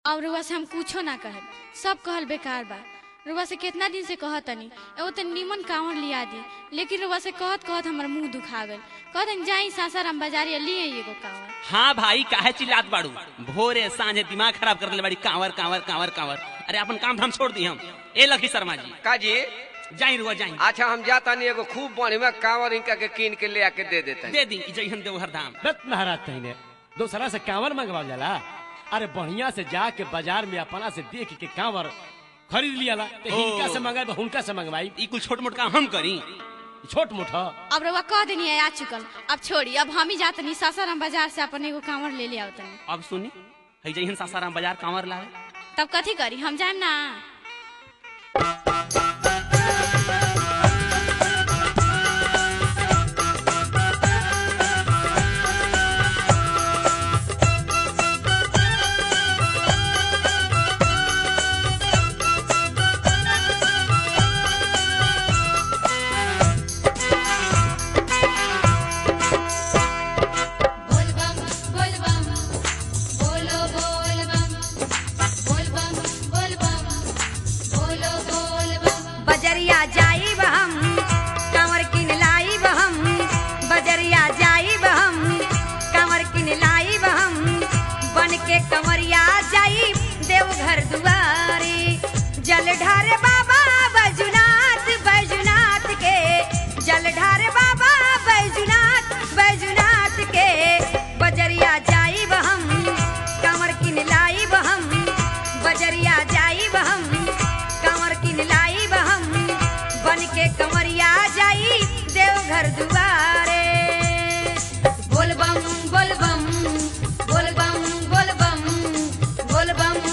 अब रुआ से हम कुछो ना कहे सब कहल बेकार बा रुआ से कितना दिन से कहत तनी एगो तो निमन कांवर लिया दी लेकिन रुआ से कहत कहत हमर मुंह दुखा गल कहत जाई सासाराम बाजारिया लिए एगो कांवर हाँ भाई काहे चिल्लात बाड़ू भोरे सांझे दिमाग खराब कर ले बाड़ी कांवर कांवर कांवर कांवर अरे अपन काम धाम छोड़ दी हम ए लखी शर्मा जी काजी जाई रुआ जाई अच्छा हम जाता नहीं एगो खूब बढ़िया कांवर इनका के कीन के ले आके दे देते दे दी जइहन देवहर धाम रत महाराज तहीने दूसरा से कांवर मंगवाल जाला अरे बढ़िया से जाके बाजार में अपना से देख के कांवर खरीद लियाला तो ओ। हिनका से मंगाई हुनका से मंगवाई ई कुल छोट मोट काम हम करी छोट मोट ह। अब रुआ कह देनी है आ चुकल अब छोड़ी अब हम ही जातनी सासाराम बाजार से अपन एगो कांवर ले ले आवतनी अब सुनी है जइहन सासाराम बाजार कांवर लावे तब कथी करी हम जाएम ना बोलबम बोलबम बोलो बोलबम बोलबम बोलबम बोलो बोलबम बजरिया जाइब हम कांवर किन लाइब हम बजरिया जाइब हम कांवर किन लाइब हम बन के कंवरिया जाइब देवघर दुआरी जल ढारे बाबा बैजुनाथ बैजुनाथ के जल ढारे बाबा बैजुनाथ बैजुनाथ के बजरिया जाइब हम कांवर किन लाइब हम बजरिया जाइब हम कांवर किन लाइब हम बन के कंवरिया जाई देवघर दुआरे बोलबम बोलबम बोलबम बोलबम बोलबम